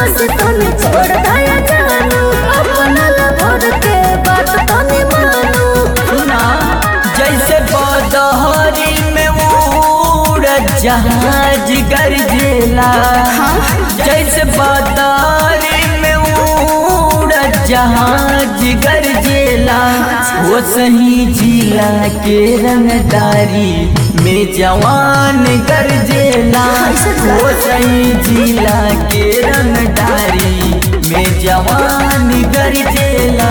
बस तने छोड़ दया जानू अपना लभर के बात तने मानू सुना जैसे बदहरी में उड़द जहाज गरजेला जैसे बदहरी में उड़द जहाज गरजेला वो सही जिला के रंगदारी में जवान गरजेला वो सही जिला के रंगदारी में जवान गरजेला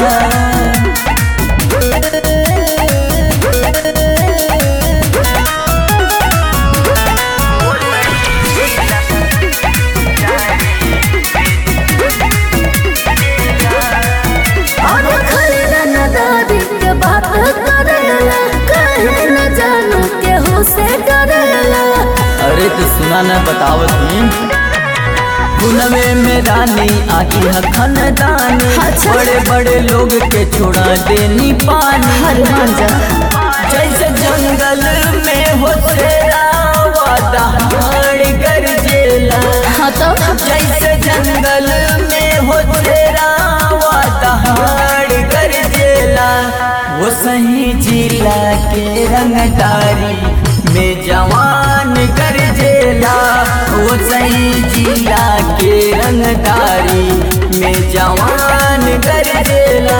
और खरीदा न दादी के बात करेला कहे न जानू केहू से डरेला अरे तो सुना न बतावत ही पुनवे में रानी आगी है खानदानी अच्छा। बड़े बड़े लोग के छोड़ा देनी पानी हर मान जा जैसे जंगल में हो तेरा दहाड़ गरजेला हाँ तो जैसे जंगल में हो तेरा दहाड़ गरजेला वो सही जिला के रंगदारी में जवान गरजेला वो सही जिला के रंगदारी में जवान गरजेला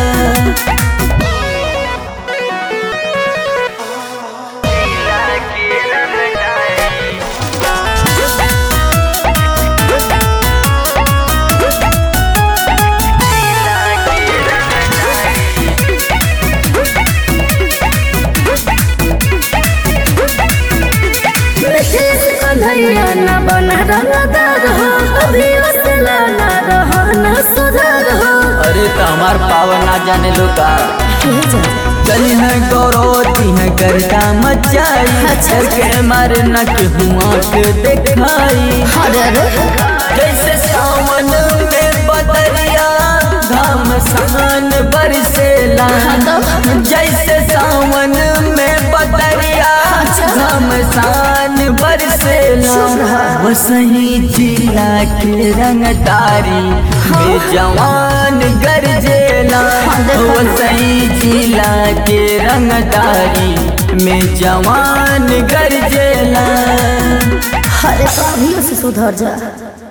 ब्रिटिश कन्हैया न बन रंगदार हो अभी असला न रहो न सुधार हो अरे तो हमार पावर ना जाने लोका चली है गौरवती है करता मचाई अच्छा। के मारे न के हुआ के दिखाई अरे अरे जैसे सावन में बदरिया घाम सान बरसेला जैसे सावन में बदरिया घाम सान बरसेला वो सही जिला के रंगदारी में जवान गरजेला वो सही जिला के रंगदारी में जवान गरजेला अरे तो अभी से सुधर जा